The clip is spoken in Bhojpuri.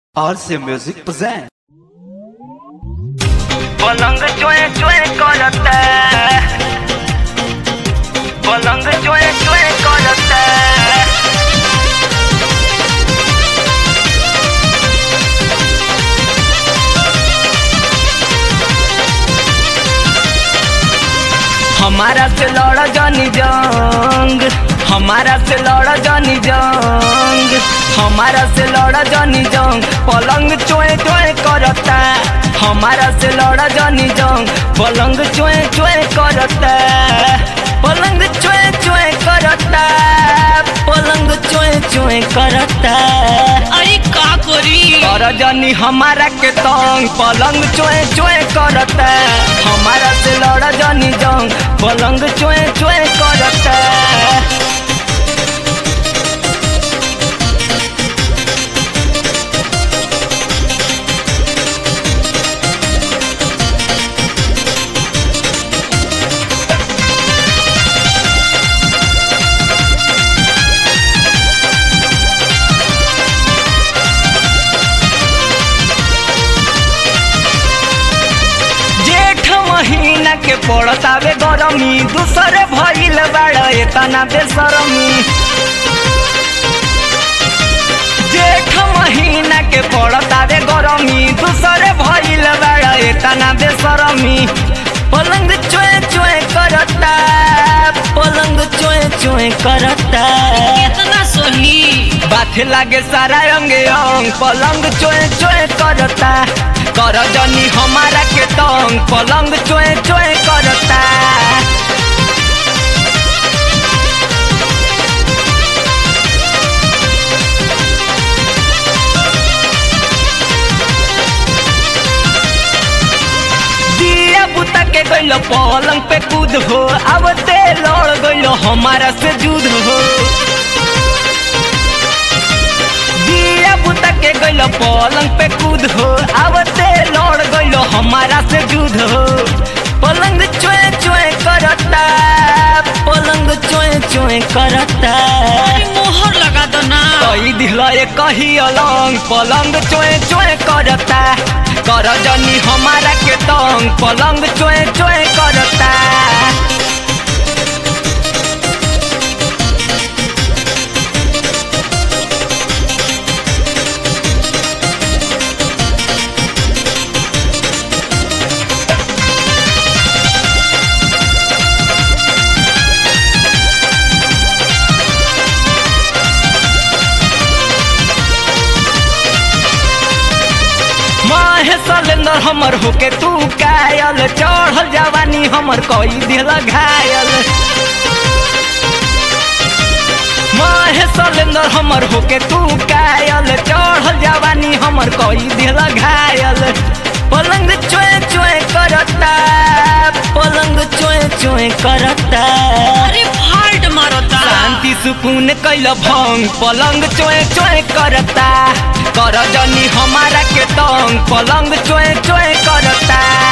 RC Music present. पलंग चोए चोए करता पलंग चोए चोए करता हमारा से लड़ जानी जंग हमारा से लड़ जानी जंग हमारा से लड़ जानी जंग पलंग चोए चोए करता हमारा से लड़ जानी जंग पलंग चोए चोए करता पलंग चोए चोए करता पलंग चोए चोए करता अरे का करी कर जानी हमारा के तंग पलंग चोए चोए करता हमारा से लड़ जानी जंग पलंग चोए चोए करता जेठ महीना के पड़तावे गरमी दूसरे भइल बाड़ एतना बेसरमी जेठ महीना के पड़तावे गरमी दूसरे भइल बाड़ एतना बेसरमी पलंग चोए चोए करता पलंग चोए चोए करता कितना सोही बाथे लागे सारा अंगे अंग पलंग चोए चोए करता कर जनी हमारा के तंग पलंग चोए चोए करता दिया बुता के गइल पलंग पे कूद हो अब ते लड़ गइल हमारा से जुद हो दिया बुता के गइल पलंग पे कूद हो अब ते लड़ गइल हमारा से जुद हो पलंग चोए चोए करता पलंग चोए चोए करता अरे मोहर लगा दो ना कई दिल कही अलंग पलंग चोए चोए करता कर जनी हमारा के तंग पलंग चोए चोए करता माहे सलेंदर हमर होके तू कायल चढ़ल जवानी हमर कई दिल घायल माहे सलेंदर हमर होके तू कायल चढ़ल जवानी हमर कई दिल घायल पलंग चोए चोए करता पलंग चोए चोए करता अरे फाल्ट मारता शांति सुकून कैल भंग पलंग चोए चोए करता कर जनी हमारा के तंग पलंग चोए चोए करता